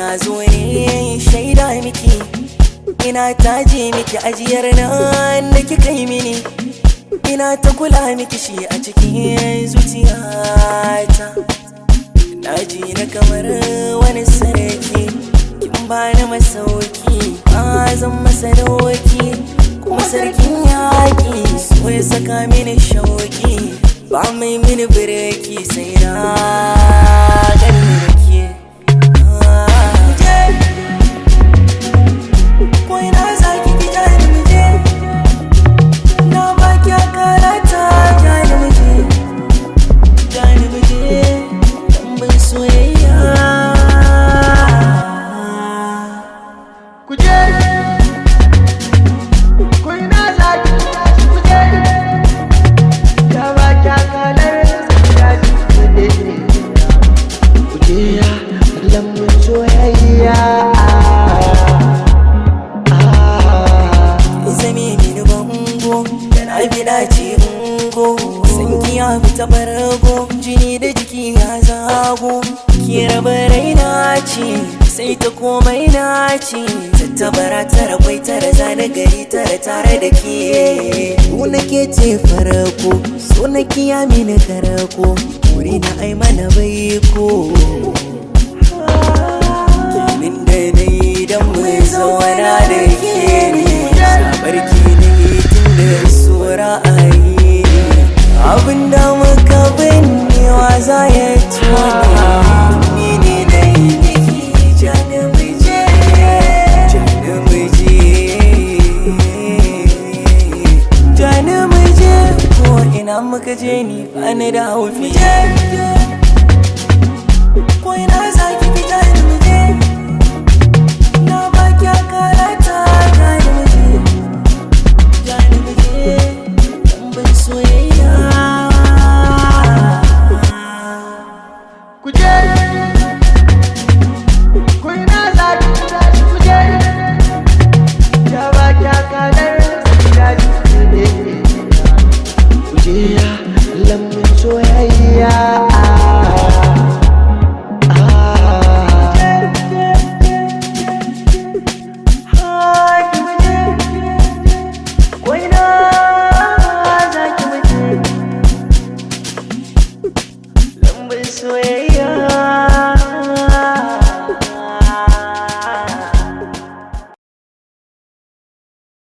na zo ne shaida miki ina taje miki ajiyar nan da kika yi mini ina ta kula miki shi a cikin zuciyata na ji na kamar wani sarki kin bani masauki ba zan masa doki kuma sarkin yaƙi so ya saka mini shauki ba mai mini bireki sai na gani da ke ko ina za ki ki jani mu je na ba ki karata jani mu je jani mu je tambin soyayya kuje ku ina za ki kuje ya ba kya kalar ya ji kuje kuje ya lambun soyayya zame mini bango da na bi dace ungo san kiya fita barago jini da jiki ya zago ki raba raina ce sai ta komai na ce tattabara tara kwai tara zane gari tara tare da ke ku nake ce farako so na kiya mini karako wuri na ai mana baiko Min da na yi don mai zauna da ke ne Sabarki ne tun da sura a yi Abin da muka binnewa za ya tuni Ni ne na yi biki jani miji Jani miji Jani miji Ko ina muka je ni ba ni da haufi Ko ina za ki fita ni mu je Na ba ki karata ga ni mu je Ga ni mu je Tambin soyayya kuje ku ina za ki kuje ya ba kya kalar ya ji kuje ya lambun soyayya Ko ina za ki mu je Lambin soyayya